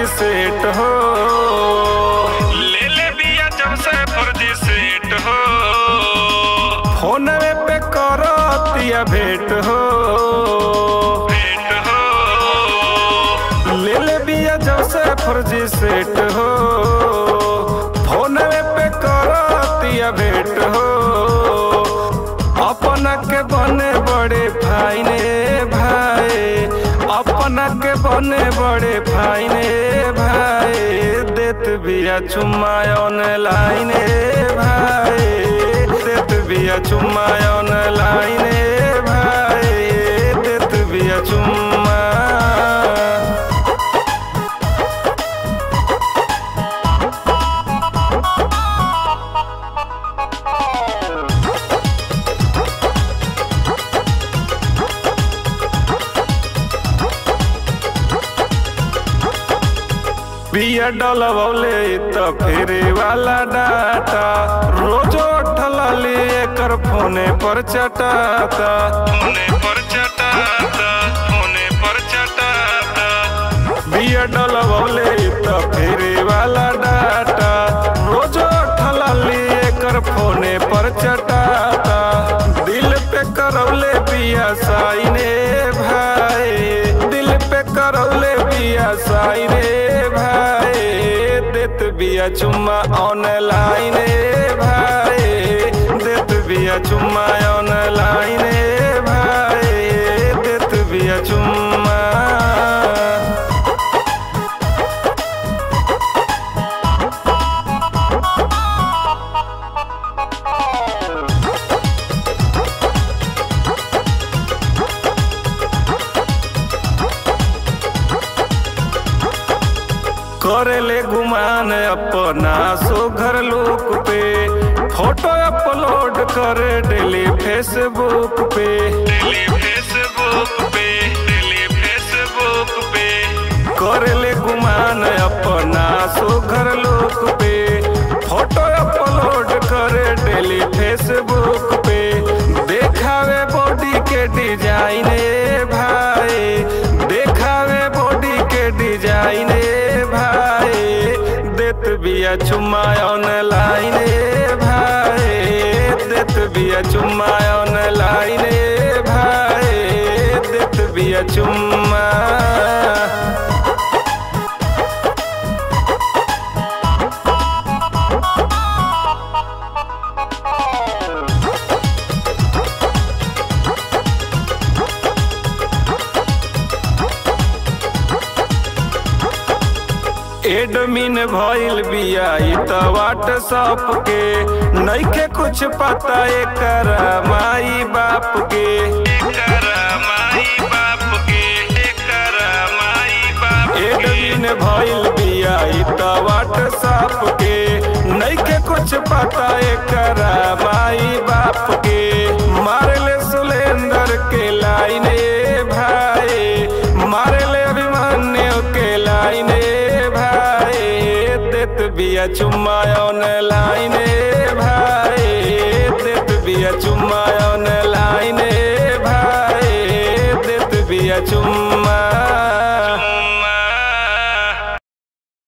फर्जी सेट हो ले ले बिया जब से फर्जी सेट हो फोन पे करतिया भेंट हो भेंट हो ले ले बिया जब से फर्जी सेट हो फोन पे करतिया भेंट हो अपना के बने बड़े भाई ने भाई अपना के बने बड़े भाई ने भाई देत बिया चुम्मा ऑनलाइन भाई देत बिया चुम्मा ऑनलाइन भाई देत बिया चुम्मा बिया डलवले त फेरे वाला डाटा रोजो ठलली एकर फोने पर चटाता फोने पर चटाता फोने पर चटाता बिया डलवले त फेरे वाला डाटा रोजो ठलली एकर फोने पर चटाता दिल पे करौले बिया साइने भाई दिल पे करौले बिया साइने भाई देत बिया चुम्मा ऑनलाइन भाई देत बिया चुम्मा ऑनलाइन भाई देत बिया चुम्मा करेले गुमान अपना सो घर लोक पे फोटो अपलोड करे डेली फेसबुक पे डेली फेसबुक पे डेली फेसबुक पे करेले गुमान अपना सो घर लोक पे फोटो अपलोड करे डेली फेसबुक पे देखावे बॉडी के डिजाइन भाई देखावे बॉडी के डिजाइन भाई देत बिया चुम्मा ऑनलाइन भाई देत बिया चुम्मा ऑनलाइन भाई देत बिया चुम्मा एडमिन भइल बिया ई त व्हाट्सअप के नइखे कुछ पता एकर माई बाप के एकर माई बाप के एकर माई बाप एडमिन भइल बिया ई त व्हाट्सअप के नइखे कुछ पता एकर माई बाप के मारले सुलेंदर के लाइने भाई मारले अभिमन्यु के लाइने भाई देत बिया चुम्मा ऑनलाइन भाई देत बिया चुम्मा ऑनलाइन भाई देत बिया चुम्मा